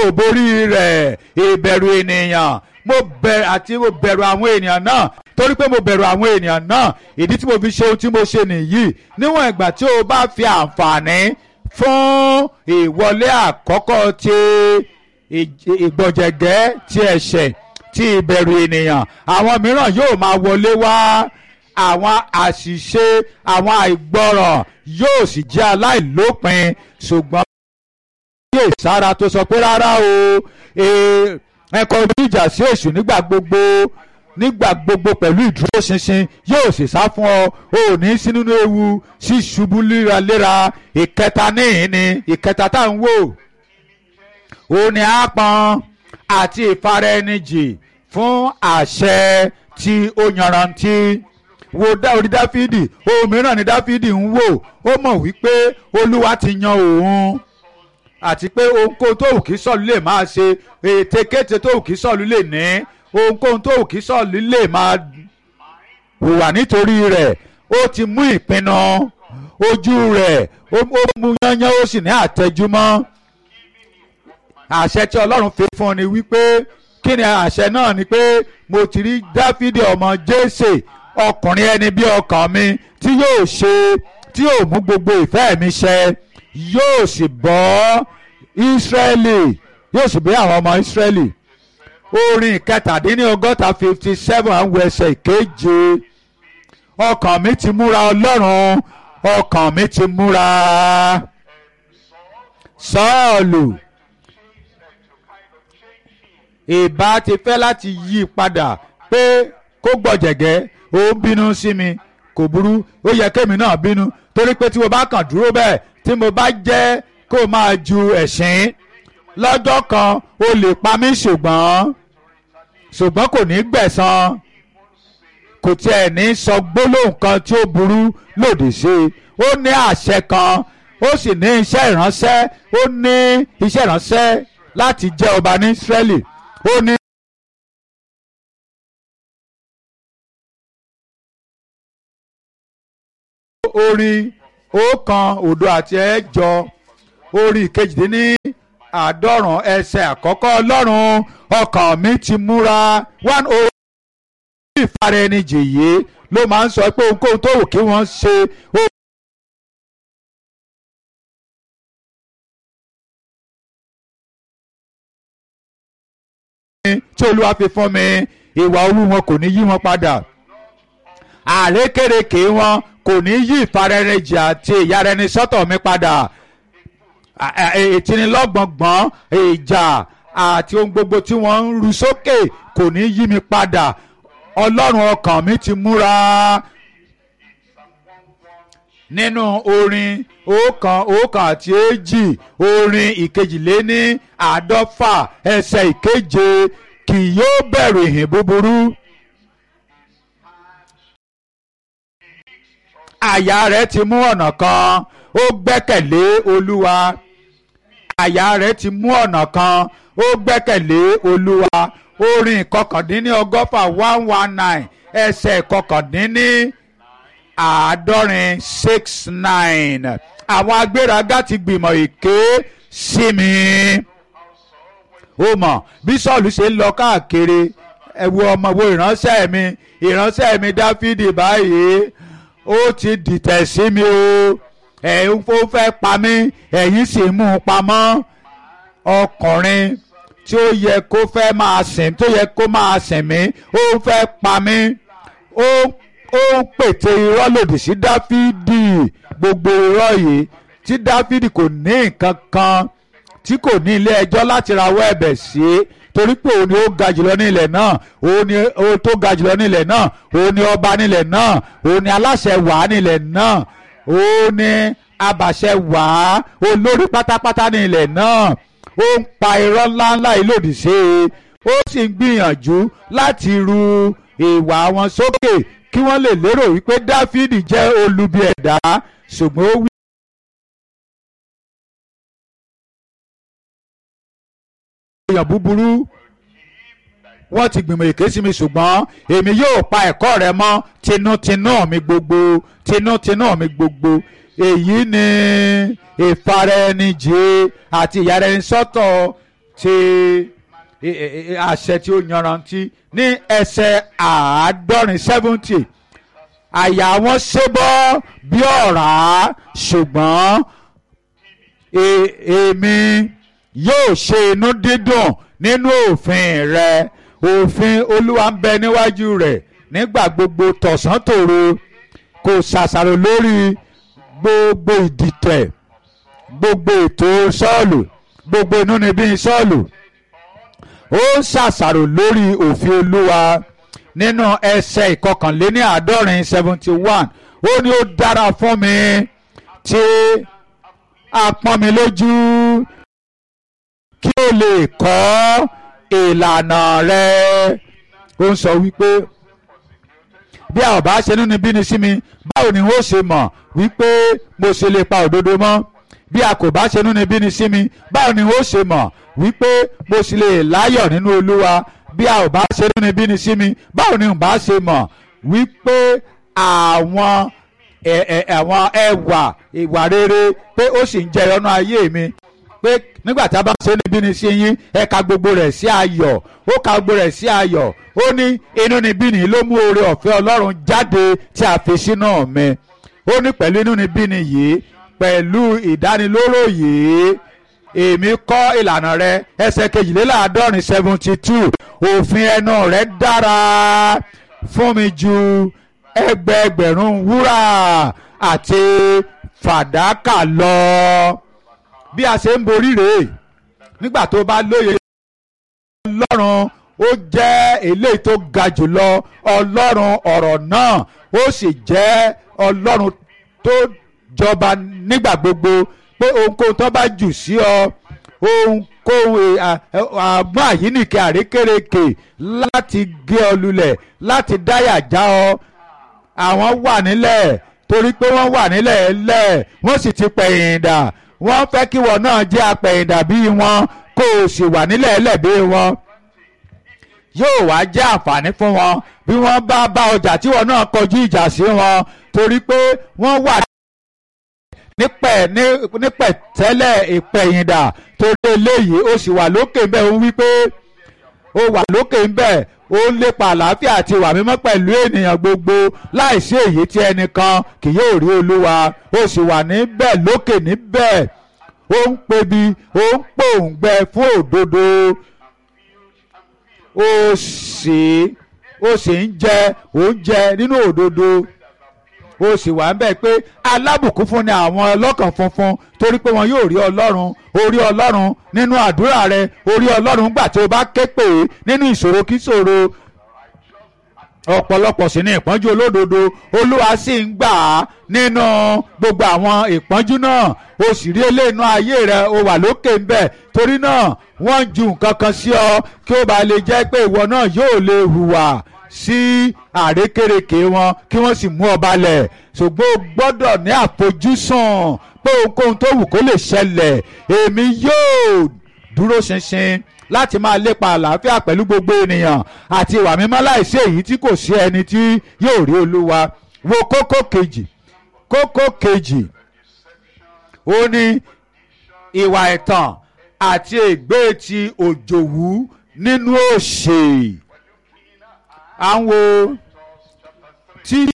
ò borí rẹ̀ ìbẹ̀rù ènìyàn mo bẹ̀rù àti mo bẹ̀rù àwọn ènìyàn náà torí pé mo bẹ̀rù àwọn ènìyàn náà ìdí tí mo fi ṣe ohun tí mo ṣe nìyí níwọ̀n ìgbà tí o bá fi àǹfààní fún ìwọlé àkọ́kọ́ ti ìgbọ̀jẹ̀gẹ́ ti ẹ̀ṣẹ̀ ti ìbẹ̀rù ènìyàn àwọn mìíràn yóò máa wọlé wá àwọn àṣìṣe àwọn àìgbọràn yóò sì jẹ́ aláìlópin ṣùgbọ́n yé sára tó sọ pé rárá o ẹ kọjú ìjà sí èṣù nígbà gbogbo nígbà gbogbo pẹ̀lú ìdúróṣinṣin yóò sì sá fún ọ o ò ní sí nínú ewu sí ṣubú léraléra ìkẹta níhìn ni ìkẹta tá à ń wò ó ní àpọn àti ìfaraẹnijì fún àṣẹ tí ó yanrantí wo orí dáfídì ohun mìíràn ni dáfídì ń wò ó mọ̀ wípé olúwa ti yan òun àti pé ohunkóhun tó wù kí sọ̀lú lè máa ṣe ètekéte tó wù kí sọ̀lú lè ní ohunkóhun tó wù kí sọ̀lú lè máa hùwà nítorí rẹ̀ ó ti mú ìpinnu ojú rẹ̀ ó mú yányán ó sì ní àtẹjúmọ́ àṣẹ tí ọlọ́run fi fún ọ ni wípé kí ni àṣẹ náà ni pé mo ti rí dáfídì ọmọ jésè ọkùnrin ẹni bí ọkàn mi tí yóò ṣe tí yóò mú gbogbo ìfẹ́ mi ṣẹ yóò sì bọ́ ìsírẹ́lì yóò sì bí àwọn ọmọ ìsírẹ́lì orin kẹtàdínlọ́gọ́ta fifty seven àwọn ẹsẹ̀ ìkeje ọkàn mi ti múra ọlọ́run ọkàn mi ti múra sọ́ọ̀lù ìbá ti fẹ́ láti yí padà pé kó gbọ̀jẹ̀gẹ́ ó ń bínú sí mi kò burú ó yẹ kémi náà bínú torí pé tí mo bá kàn dúró bẹ́ẹ̀ tí mo bá jẹ́ kó máa ju ẹ̀sìn lọ́jọ́ kan ó lè pa mí ṣùgbọ́n ṣùgbọ́n kò ní gbẹ̀san kò tiẹ̀ ní sọ gbólóhùn kan tí ó burú lòdì sí i ó ní àṣẹ kan ó sì ní iṣẹ́ ìránṣẹ́ ó ní iṣẹ́ ìránṣẹ́ láti jẹ́ ọba ní Ísírẹ́lì ó ní. orin ọ̀kan òdo àti ẹ̀jọ orin kejìdínní àádọ́rùn ẹsẹ̀ àkọ́kọ́ ọlọ́run ọkàn mi ti múra one oh ìfara ẹni jèyé ló máa ń sọ pé ohunkóhun tó wù kí wọ́n ṣe tí olúwa fi fún mi ìwà owó wọn kò ní yí wọn padà àrékèrèké wọn kò ní yí ìfarẹrẹjì àti ìyarẹni sọ́tọ̀ mi padà ìtinilọ́gbọ̀ngbọ̀n ìjà àti ohun gbogbo tí wọ́n ń ru sókè kò ní yí mi padà ọlọ́run ọkàn mi ti múra nínú orin ọ̀kan ọ̀kan àti èjì orin ìkejìléní àádọ́fà ẹsẹ̀ ìkeje kì yóò bẹ̀rù ìhìn búburú. àyà rẹ̀ ti mú ọ̀nà kan ó gbẹ́kẹ̀lé olúwa àyà rẹ̀ ti mú ọ̀nà kan ó gbẹ́kẹ̀lé olúwa orin ìkọkàndínní ọgọ́fà one one nine ẹsẹ̀ ìkọkàndínní àádọ́rin six nine àwọn agbéraga ti gbìmọ̀ èké sí mi ó mọ̀ bí sọ́ọ̀lù ṣe ń lọ káàkiri ẹ wo ọmọ wo ìránṣẹ́ mi ìránṣẹ́ mi dáfídì báyìí ó ti dìtẹ̀ sí mi o ẹ̀yin ó fẹ́ pa mí ẹ̀yin sì mú un pamọ́ ọkùnrin tí ó yẹ kó fẹ́ máa sìn tó yẹ kó máa sìn mí ó fẹ́ pa mí ó ó ń pète irọ́ lòdì sí dáfídì gbogbo irọ́ yìí tí dáfídì kò ní nǹkan kan tí kò ní ilé ẹjọ́ láti rawọ́ ẹ̀bẹ̀ sí torí pé òun ni ó ga jùlọ ní ilẹ̀ náà òun ni ó tó ga jùlọ ní ilẹ̀ náà òun ni ọba ní ilẹ̀ náà òun ni aláṣẹ wàá ní ilẹ̀ náà òun ni abàṣẹ wàá olórí pátápátá ní ilẹ̀ náà ó ń pa irọ́ ńláńlá yìí lòdì sí i ó sì ń gbìyànjú láti ru ìwà wọn sókè kí wọ́n lè lérò wípé dáfídì jẹ́ olubi ẹ̀dá ṣùgbọ́n ó wí. èèyàn búburú wọ́n ti gbìmọ̀ èké sí mi ṣùgbọ́n èmi yóò pa ẹ̀kọ́ rẹ mọ́ tinútinú mi gbogbo tinútinú mi gbogbo èyí ni ìfaraẹnijì àti ìyàrẹnisọ́tọ̀ ti àṣẹ tí ó yanrantí ní ẹsẹ̀ àádọ́rin seventy àyà wọn ṣébọ́ bí ọ̀rá ṣùgbọ́n èmi yóò ṣe inú dídùn nínú òfin rẹ òfin olúwa ń bẹ níwájú rẹ nígbà gbogbo tọ̀sán tòru kò ṣàṣàrò lórí gbogbo ìdìtẹ̀ gbogbo ètò sọ́ọ̀lù gbogbo inúnibí sọ́ọ̀lù ó ń ṣàṣàrò lórí òfin olúwa nínú ẹsẹ̀ ìkọkànléní àádọ́rin seventy one ó ní ó dára fún mi tí a pọ́n mi lójú kí o lè kọ́ ìlànà rẹ ó ń sọ wípé bí a ò bá ṣe nínú bíni sí mi báwo ni ó ṣe mọ̀ wípé mo ṣe lè pa òdodo mọ́ bí a kò bá ṣe nínú bíni sí mi báwo ni ó ṣe mọ̀ wípé mo sì lè láyọ̀ nínú olúwa bí a ò bá ṣe nínú bíni sí mi báwo ni n bá ṣe mọ̀ wípé àwọn àwọn ẹwà ìwà rere pé ó sì ń jẹyọ nínú ayé mi pé nígbà tí a bá ṣe níbí ni sí yín ẹ ka gbogbo rẹ̀ sí ayọ̀ ó ka gbogbo rẹ̀ sí ayọ̀ ó ní inú níbí ni ló mú oore ọ̀fẹ́ ọlọ́run jáde tí a fi sínú mi ó ní pẹ̀lú inú níbí ni yìí pẹ̀lú ìdánilóró yìí èmi kọ́ ìlànà rẹ ẹsẹ̀ kejìléláàádọ́rin seventy two òfin ẹnu rẹ dára fún mi ju ẹgbẹẹgbẹ̀rún wúrà àti fàdákà lọ bí a ṣe ń borí rèé nígbà tó bá lóye ọlọ́run ó jẹ́ eléyìí tó ga jùlọ ọlọ́run ọ̀rọ̀ náà ó sì jẹ́ ọlọ́run tó jọba nígbà gbogbo pé ohunkóhun tó bá jù sí ọ ohunkóhun àgbọ̀n àyíníkẹ́ àrékèrèkè láti gé ọ lulẹ̀ láti dáyà já ọ àwọn wà nílẹ̀ torí pé wọ́n wà nílẹ̀ lẹ̀ wọ́n sì ti pẹ̀yìn dà wọ́n fẹ́ kí wọn náà jẹ́ apẹ̀yìndà bí wọn kó o sì wà nílẹ̀ ẹlẹ́bí wọn yóò wá jẹ́ àǹfààní fún wọn bí wọ́n bá bá ọjà tí wọn náà kọjú ìjà sí wọn torí pé wọ́n wà nípẹ̀ nípẹ̀ tẹ́lẹ̀ ìpẹ̀yìndà torí eléyìí ó sì wà lókè ńbẹ̀ ó wí pé ó wà lókè ńbẹ̀ ó ń lépa àlàáfíà àti ìwà mímọ́ pẹ̀lú ènìyàn gbogbo láìsí èyí tí ẹnìkan kì yóò rí olúwa ó sì wà níbẹ̀ lókè níbẹ̀ ó ń pebi ó ń pòǹgbẹ fún òdodo ó sì ó sì ń jẹ oúnjẹ nínú òdodo ó sì wà ń bẹ̀ pé alábùkún fún ni àwọn ọlọ́kàn funfun torí pé wọn yóò rí ọlọ́run orí ọlọ́run nínú àdúrà rẹ orí ọlọ́run gbà tí o bá ké pè é nínú ìṣòro kí ṣòro ọ̀pọ̀lọpọ̀ sí ní ìpọ́njú olódodo olúwa sì ń gbà á nínú gbogbo àwọn ìpọ́njú náà o sì rí eléyìí ayé rẹ o wà lókè ń bẹ̀ torí náà wọ́n ń ju nǹkan kan sí ọ kí ó bá lè jẹ́ pé ìwọ náà yóò lè hùwà sí àrékérekè wọn kí wọ́n sì mú ọ balẹ̀ ṣùgbọ́n o gbọ́dọ̀ ní àfojúsùn pé ohunkóhun tó wù kó lè ṣẹlẹ̀ èmi yóò dúró ṣinṣin láti máa lépa àlàáfíà pẹ̀lú gbogbo ènìyàn àti ìwà mímọ́ láìsí èyí tí kò sí ẹni tí yóò rí olúwa wo kókó kejì kókó kejì ó ní ìwà ẹ̀tàn àti ègbé ti òjòwú nínú òṣè à ń wo tí